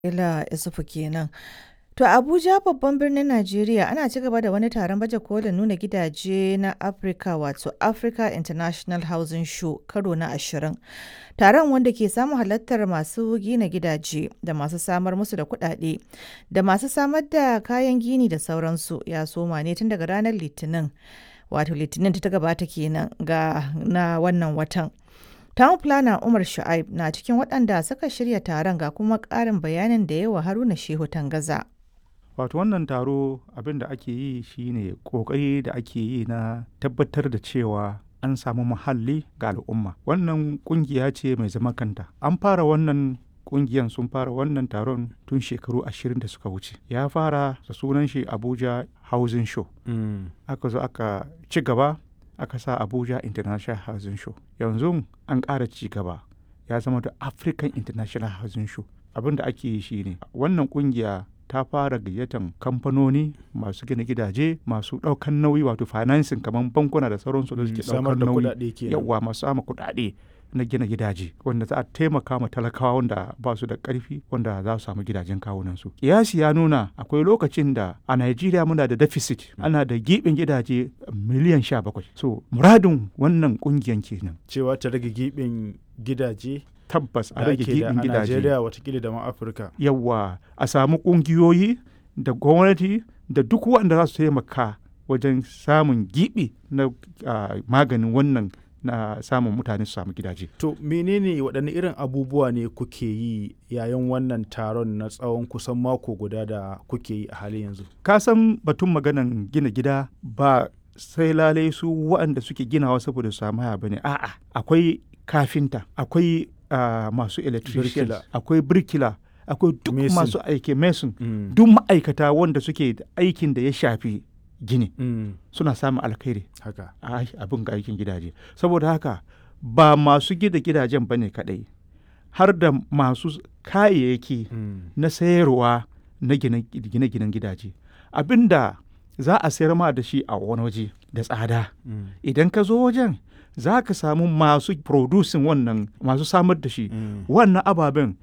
Ila Isufu kenan. To a Abuja babban birnin Najeriya ana ci gaba da wani taron baje kolin nuna gidaje na Afirka wato Africa International Housing Show karo na ashirin. Taron wanda ke samun halartar masu gina gidaje da masu samar musu da kuɗaɗe da masu samar da kayan gini da sauransu ya soma ne tun daga ranar Litinin. Wato Litinin ta gabata kenan ga na wannan watan. Town Planner Umar Shu'aib na cikin waɗanda suka shirya taron ga kuma ƙarin bayanin da yawa Haruna Shehu Tangaza. wato wannan taro abin da ake yi shine kokari da ake yi na tabbatar da cewa an samu muhalli ga al'umma wannan kungiya ce mai zama kanta an fara wannan kungiyan sun fara wannan taron tun shekaru ashirin da suka wuce ya fara da sunan shi abuja housing show aka zo aka ci gaba aka sa abuja international housing show yanzu an ƙara ci gaba ya zama da african international housing show abin da ake yi shine wannan kungiya ta fara gayyatan kamfanoni masu gina gidaje masu ɗaukan nauyi wato financing kamar bankuna da sauransu da suke samar ɗaukan da nauyi kuɗaɗe kenan. yawa masu sama kuɗaɗe na gina gidaje wanda za a taimaka ma talakawa wanda ba su da ƙarfi wanda za su samu gidajen kawunansu kiyasi ya nuna akwai lokacin da a Najeriya muna da deficit ana da giɓin gidaje miliyan sha bakwai so muradin wannan ƙungiyan kenan cewa ta rage giɓin gidaje tabbas a da rage ake da giɓin a gidaje Najeriya watakila da ma Afirka. yawa a samu ƙungiyoyi da gwamnati da duk waɗanda za su taimaka wajen samun giɓi na ah, maganin wannan na samun mutane su samu gidaje To menene waɗanne irin abubuwa ne kuke yi yayin wannan taron na tsawon kusan mako guda da kuke yi a halin yanzu? ka san batun maganan gina gida ba sai lalai su waɗanda suke ginawa saboda su samu haya bane a'a akwai kafinta akwai ah, masu electrician Birkila. akwai birkila akwai duk Mason. masu aiki mason Mm. duk ma'aikata wanda suke da aikin da ya shafi gini Mm. suna samun alkhairi Haka. a abin ga aikin gidaje saboda haka ba masu gida gidajen bane kadai har da masu kayayyaki Mm. na sayarwa na gine- gine-ginen gidaje abinda za a sayar ma da shi a wani waje da tsada Mm. idan ka zo wajen za ka samu masu producing wannan masu samar da shi Mm. wannan ababen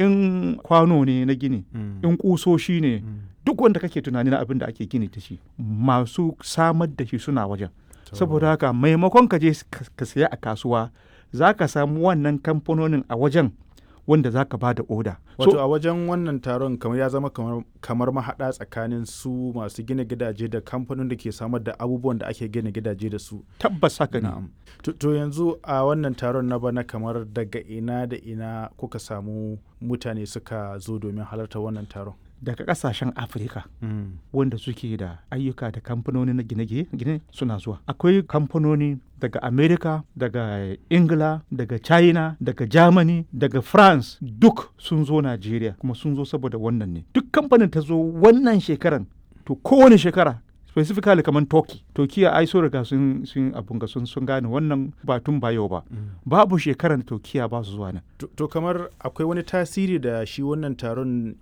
in kwano ne na gini Mm. in kusoshi ne Mm. duk wanda kake tunani na abin da ake gini da shi masu samar da shi suna wajen To, saboda haka maimakon ka je ka ka saya a kasuwa za ka samu wannan kamfanonin a wajen wanda za ka ba da oda Wato a wajen wannan taron kamar ya zama kamar, kamar mahaɗa tsakanin su masu gina gidaje da kamfanin da ke samar da abubuwan da ake gina gidaje da su. tabbas haka ne Na'am. To, to yanzu a wannan taron na bana kamar daga ina da ina kuka samu mutane suka zo domin halartar wannan taron. daga kasashen afirka wanda suke da ayyuka da kamfanoni na gine-gine suna zuwa akwai kamfanoni daga america daga ingila daga china daga germany daga france duk sun zo nigeria kuma sun zo saboda wannan ne duk kamfanin ta zo wannan shekaran to kowane shekara specifically kamar turkey turkiya ai so riga sun sun abun ga sun sun gane wannan ba tun ba yau ba babu shekaran turkiya ba su zuwa nan To, to kamar akwai wani tasiri da shi wannan taron